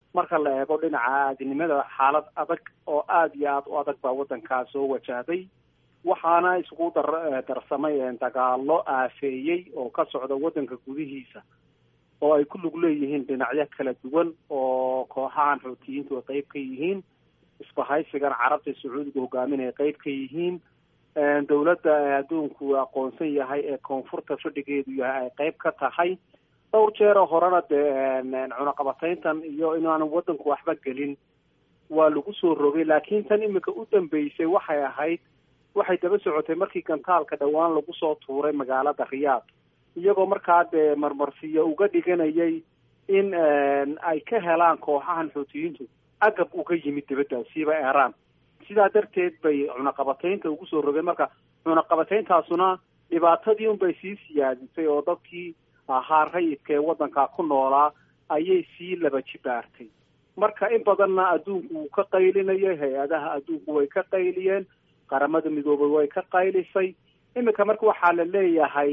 marka la eego dhinaca aadinimada xaalad adag oo aada iyo aada u adag baa waddankaa soo wajahday waxaana isugu dar darsamay dagaalo aafeeyey oo ka socda waddanka gudihiisa oo ay ku lug leeyihiin dhinacyo kala duwan oo kooxahan xuutiyiintu ay qeyb ka yihiin isbahaysigan carabta sacuudiga hogaaminaya qeyb ka yihiin dowladda adduunku aqoonsan yahay ee koonfurta fadhigeedu yahay ay qeyb ka tahay dhowr jeeroo horena dee cunaqabatayntan iyo inaanu waddanku waxba gelin waa lagu soo rogay laakiin tan iminka u dambeysay waxay ahayd waxay daba socotay markii gantaalka dhowaan lagu soo tuuray magaalada riyaad iyagoo markaa dee marmarsiyo uga dhiganayay in ay ka helaan kooxahan xuutiyiintu agab uga yimid dibaddaasiiba iiraan sidaa darteed bay cunaqabataynta ugu soo rogeen marka cunaqabatayntaasuna dhibaatadii unbay sii siyaadisay oo dadkii ahaa rayidka ee waddankaa ku noolaa ayay sii laba jibaartay marka in badanna adduunku wuu ka qaylinayay hay-adaha adduunku way ka qayliyeen qaramada midoobay way ka qaylisay iminka marka waxaa la leeyahay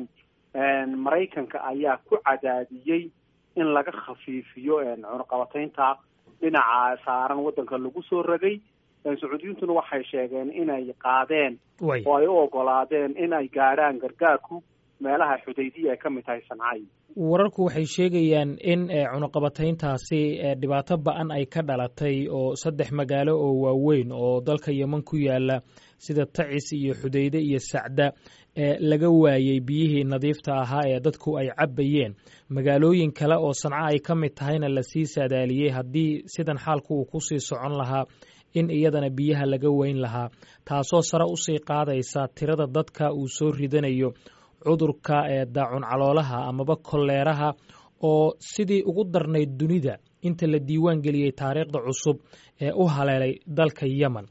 maraykanka ayaa ku cadaadiyey in laga khafiifiyo cunaqabataynta dhinaca saaran waddanka lagu soo ragay sacuudiyiintuna waxay sheegeen inay qaadeen oo ay u ogolaadeen in ay gaadhaan gargaarku meelaha xudaydiya ay ka mid tahay sancay wararku waxay sheegayaan in cunaqabatayntaasi dhibaato ba-an ay ka dhalatay oo saddex magaalo oo waaweyn oo dalka yeman ku yaala sida tacis iyo xudayde iyo sacda laga waayey biyihii nadiifta ahaa ee dadku ay cabbayeen magaalooyin kale oo sanco ay ka mid tahayna lasii saadaaliyey haddii sidan xaalku uu kusii socon lahaa in iyadana biyaha laga weyn lahaa taasoo sare usii qaadaysa tirada dadka uu soo ridanayo cudurka ee daacun caloolaha amaba kolleeraha oo sidii ugu darnayd dunida inta la diiwaan geliyey taariikhda cusub ee u haleelay dalka yemen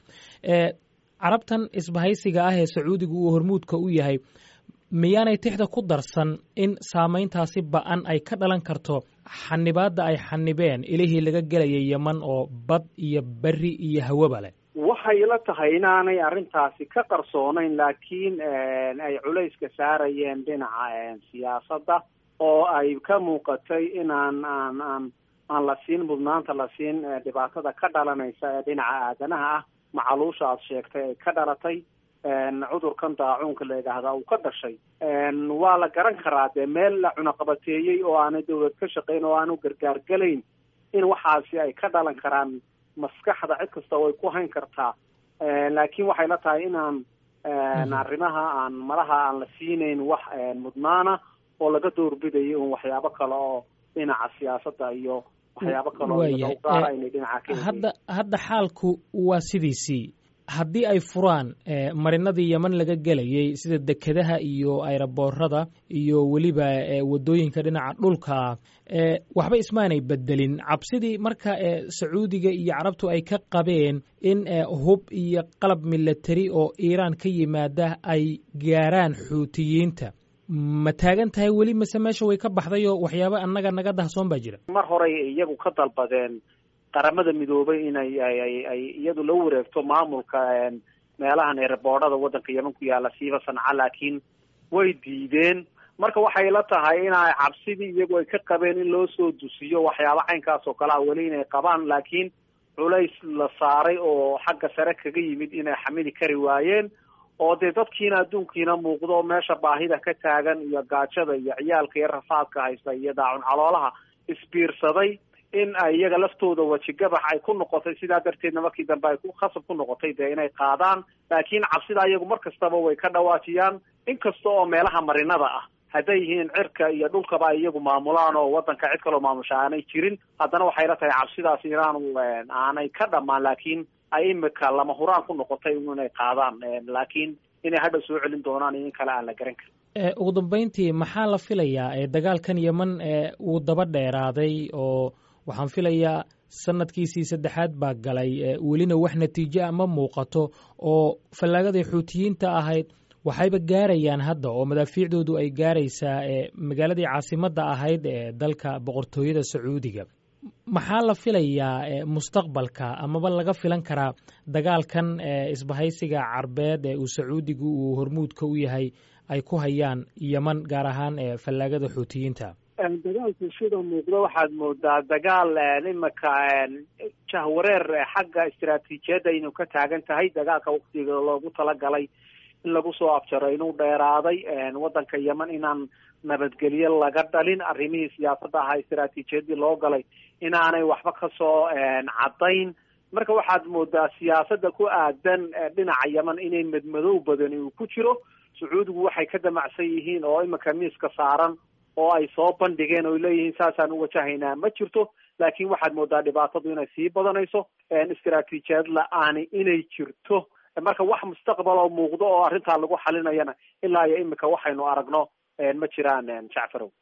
carabtan isbahaysiga ah ee sacuudiga uu hormuudka u yahay miyaanay tixda ku darsan in saamayntaasi ba-an ay ka dhalan karto xanibaadda ay xanibeen ilihii laga gelayay yeman oo bad iyo beri iyo hawaba leh waxay la tahay inaanay arrintaasi ka qarsoonayn laakiin ay culayska saarayeen dhinaca siyaasadda oo ay ka muuqatay inaan aan aan aan la siin mudnaanta la siin dhibaatada ka dhalanaysa ee dhinaca aadanaha ah macaluusha aad sheegtay ay ka dhalatay cudurkan daacuunka la yidhaahdaa uu ka dhashay waa la garan karaa dee meel la cunaqabateeyey oo aanay dawlad ka shaqayn oo aanu gargaar gelayn in waxaasi ay ka dhalan karaan maskaxda cid kasta way ku hayn kartaa laakiin waxay la tahay inaan arrimaha aan malaha aan la siinayn wax mudnaana oo laga doorbidayo un waxyaabo kale oo dhinaca siyaasadda iyo waxyaabo kale oo gaara inay dhinaca ka hadda hadda xaalku waa sidiisii haddii ay furaan marinadii yeman laga gelayay sida dekedaha iyo ayraboorada iyo weliba wadooyinka dhinaca dhulka waxba ismaanay bedelin cabsidii marka sacuudiga iyo carabtu ay ka qabeen in hub iyo qalab milatari oo iiraan ka yimaada ay gaaraan xuutiyiinta ma taagan tahay weli mase meesha way ka baxday oo waxyaaba annaga naga dahsoon baa jira mar horey iyagu ka dalbadeen qaramada midoobay inay ay iyadu la wareegto maamulka meelahan eeraboodhada waddanka yeman ku yaala siiba sanca laakiin way diideen marka waxay la tahay inay cabsidii iyagu ay ka qabeen in loo soo dusiyo waxyaaba caynkaas oo kale a weli inay qabaan laakiin culays la saaray oo xagga sare kaga yimid inay xamili kari waayeen oo dee dadkiina adduunkiina muuqdo meesha baahida ka taagan iyo gaajada iyo ciyaalka iyo rafaadka haysta iyo daacun caloolaha isbiirsaday in ay iyaga laftooda wejigabax ay ku noqotay sidaa darteedna markii dambe ay ku khasab ku noqotay dee inay qaadaan laakiin cabsida iyagu mar kastaba way ka dhawaajiyaan inkasta oo meelaha marinada ah hadday yihiin cirka iyo dhulkaba ay iyagu maamulaan oo waddanka cid kaloo maamusha aanay jirin haddana waxay la tahay cabsidaas inaanu aanay ka dhammaan laakiin ay imika lama huraan ku noqotay inay qaadaan laakiin inay hadha soo celin doonaan iyo in kale aan la garan karin ugu dambeyntii maxaa la filayaa dagaalkan yeman uu daba dheeraaday oo waxaan filayaa sanadkiisii saddexaad baa galay welina wax natiijo a ma muuqato oo fallaagaday xuutiyiinta ahayd waxayba gaarayaan hadda oo madaafiicdoodu ay gaaraysaa magaaladii caasimadda ahayd ee dalka boqortooyada sacuudiga maxaa la filayaa mustaqbalka amaba laga filan karaa dagaalkan isbahaysiga carbeed ee uu sacuudigu uu hormuudka u yahay ay ku hayaan yeman gaar ahaan fallaagada xuutiyiinta dagaalku sida muuqda waxaad moodaa dagaal imika jahwareer xagga istaraatiijiyadda inuu ka taagan tahay dagaalka waktiga loogu talagalay in lagu soo afjaro inuu dheeraaday waddanka yemen inaan nabadgelye laga dhalin arrimihii siyaasadda ahaa istaraatiijiyadii loo galay inaanay waxba kasoo caddayn marka waxaad moodaa siyaasadda ku aadan dhinaca yemen inay madmadow badani uu ku jiro sacuudigu waxay ka damacsan yihiin oo imika miiska saaran oo ay soo bandhigeen oo leeyihiin saasaan u wajahaynaa ma jirto laakiin waxaad moodaa dhibaatadu inay sii badanayso istaraatiijiyad la-aani inay jirto marka wax mustaqbal oo muuqdo oo arrintaa lagu xalinayana ilaa iyo imika waxaynu aragno ma jiraan jacfarow